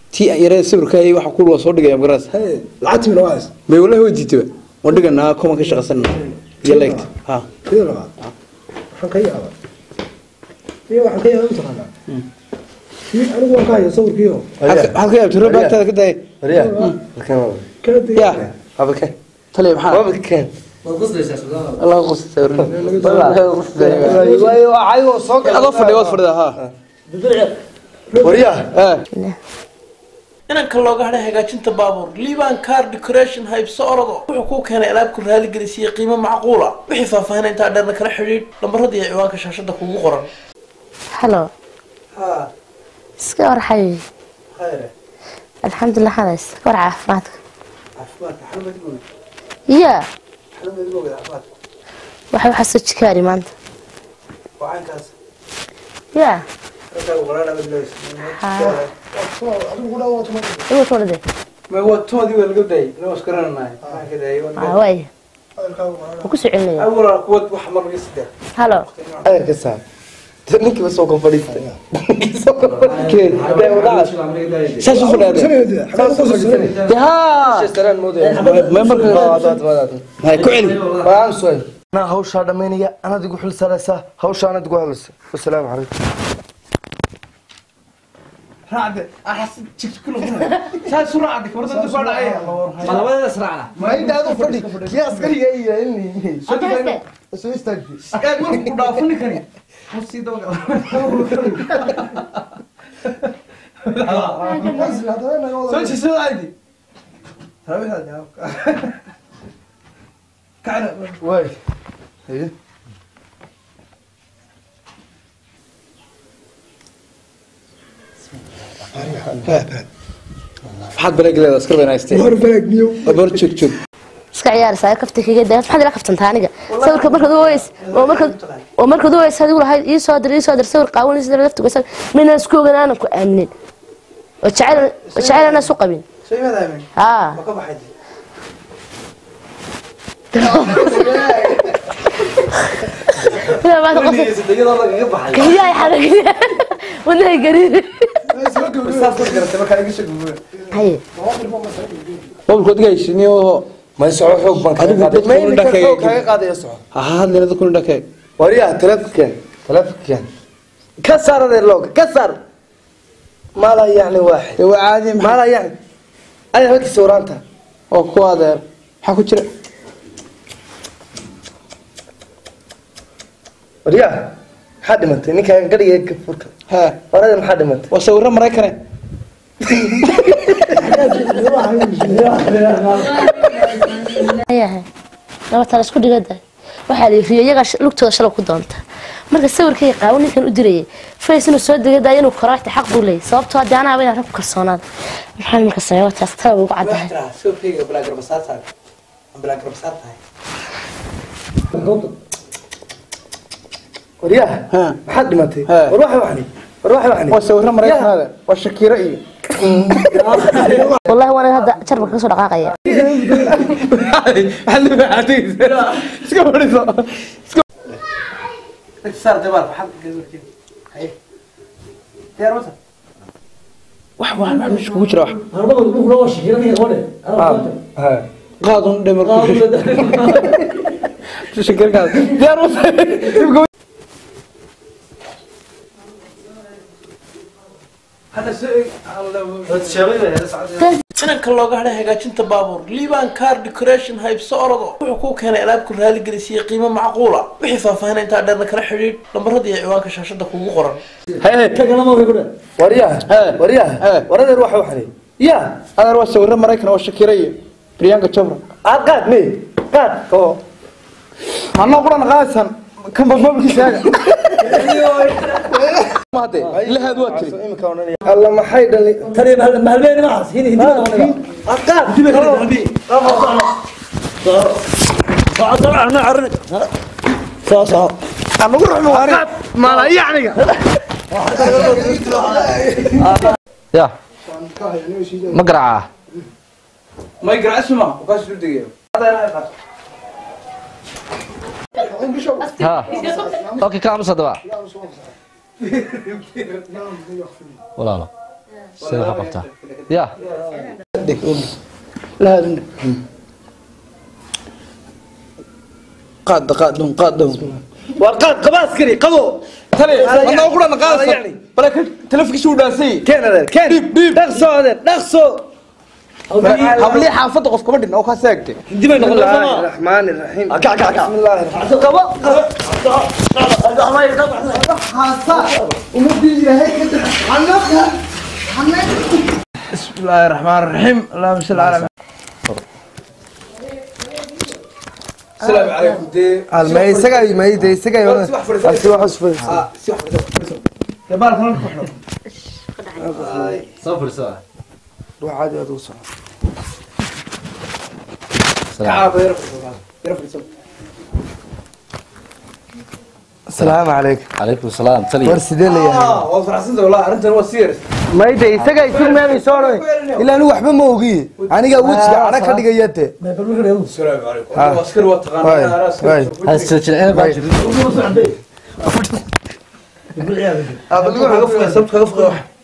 tii yarada sawirka hay waxa ku soo dhigaya magaras Hey, lacagtii mina waas. may wallahi way diitaba waan dhiganaa kuma ka shaqaysanna iyo leegta ha Kida labaad. Waxaan ka yaabaa. Iyo waxaan ka yaabaa mataqaanaa. Kii anigu waan ka hayaa sawirkiiyo. waxaad ka yaabtay roob baagtaada ka daaya Maria, halkan waa. Kala digay. ya Haba keen. taliya maxaa Haba keen. allah qus sawir Waayo, ayagoo soo gala. adoo fadhiya waad fadhida ha Maria, Eh, inanka looga hadhay hagaajinta baabuur liban car decoration haybso orodo wuxuu kuu keenay alaab ku raaligelisiiyo qiimo macquula wixii faahfaahin intaa dheerna kala xidhiidh lambarada iyo ciwaanka shaashada kugu qoran halo iska war xabibi alxamdulilah hadays war caafimaadka ya waxa waxaa soo jikaari maanta ya igu tolade may waa toodii waa laga daayay inoo isgaranahay maxaan ka daayay aa waaya waan ku soo celinaya awalaa kuwad wax mar laga sidaa halo ayar ka saar. Ninkii ba soo kor fadhiistay. Ninkii soo kor fadhiistay. Dee wadada. saas u fadhiyaa Sanadii, xagga ku soo de ha Shestaraan moodaya. may marka Wadaad, wadaad. hay ku celi Waan soo. Ana hawsha dhameynaya, anad igu xil saaraysaa, hawsha anad igu hadlaysaa. Wassalaamu calaykum. raacde axas jigkula saas u raacde kordada ku dhacay Ma intaadu fadhi. Kii askariga ay yahay. Soo dhigay. Soo istaagtay. ee markuu dhaafo ninkani hosii dabaga soo jisada aydi kacna Waay. Haye. maxaad baleegleeda askar bayna haystee War balaag niyo. abar joog joog iska ciyaaraysaa kafta kaga daa maxaad ila kaftantaa aniga sawirka markaad u weys oo markaad oo markaad u weys adigu lahayd ii soo dir ii soo dir sawir qaawanaysa laftu gasal mina isku ogan aanan ku aaminin oo jacayl oo jacayl aanan isu qabin soo imaad aamin haa ma ka baxay Ila maanta qof sadegyada lagaga baxay kaliya xaragay wadnahay gariir saas ku garatay markaa iga soo gubo haye mobilkood gaysiniyo Ma soco xoog baan kaga Adigu qaaday. dadka Ma u iminka dhakay- xoog kaga qaadaya soco. ha hadlina dadku dhakay Wariyaa telefonkan. Telefonkan. Ka saar adeer looga. Ka saar. Mala yacni waaxid. ee waa caadi maxaa Mala yacni. Ay halkii sawraanta. oo ku adeer maxaa ku jira Wariyaa. Maxaa dhimatay? Ninkaan gadhiga ka furka. ha Warada maxaa dhimatay? waa sawirro maraykane ayahay laba tala isku dhigada waxaa la yiri iyaga lugtooda shalay ku doonta marka sawirkay qaabo ninkan u dirayay fays inuu soo degada inuu koraarta xaq buu leeyahay sababtoo haddii anaa inaan rag ku kalsoonaada maxaa marka sameeya wataas tala ugu caddahay sawirkayga balaa garbasaar tahay balaa garbasaar tahay Wariyaa. ha Maxaa dhimatay? Ha. War waxa waxni. War waxa waxni. waa sawirro maraykanaada waa shakiiro iyo wallahi waana hadda jarmalka kasoo dhaqaaqaya maxaad la baxaataysa iska fadhiso saar dabaal maxaad haye diyaar wata wax wax wax meesha kugu jira wax Ha. qaadun dhemar ku shakirkaas diyaar wata hadda inanka looga hadhay hagaajinta baabuur liban car decoration haybso orodo wuxuu kuu keenay alaab ku raaligelisiiyo qiimo macquula wixii faahfaahin intaa dheerna kala xidhiidh lambarada iyo ciwaanka shaashada kugu qoran Wariyaa. Ha. Wariyaa. Ha. Waradeer waxa waxni. Yaa. adeer waa sawirro maraykan waa shakiiro iyo priyanka chopra Aad qaad me. Qaad. Oo. manoo quran qaadsan kanba mobilkiisaaga mahade lahaad waa tiri Imika oranaya. Alla maxay dhali. tani mahalbeeni maxaas hini hindi Aad qaad. soo soo anagu ruxmo maala yacniga ya ma garacaa may garacsuma kaas u degayo ha okay ka aamus haddaba walaalo sida waxa qabtaa ya لا هذا قاد قاد دون قاد دون وقاد قباس كري قبو tali Ala anaa yani. ku dhan Ala qaadasa yani. bale telefonkiisa uu dhaasay كان هذا كان ديب ديب دقصو هذا دقصو hablii xaafadda qof kama dhin oo kaa seegtay بسم الله الرحمن الرحيم كع كع كع بسم الله الرحمن بسم الله الرحمن الرحيم اللهم صل على السلام عليكم دي ما يسقى ما يدي يسقى يا si wax fadhiisan. سي واحد صفر ah si wax fadhiisan ya baalka halka ku xidho soo fursa روح عادي هذا وصل kacaaba yar fadhiisan yar fadhiisan السلام عليكم calaykum salaam taliya ورسدين لي ah waa faraxsanta wallahi arrintan waa serious ما يدي يسقى يصير ما بيصير إلا أنا وحبة ما وقي أنا قاعد وجهي أنا كذي جيته السلام عليكم waa askari waa taqaanaa Waay, anaa askari waay. soo has jilcina baa jirta ah bal waxa ka fuqay sababta ka fuqay wax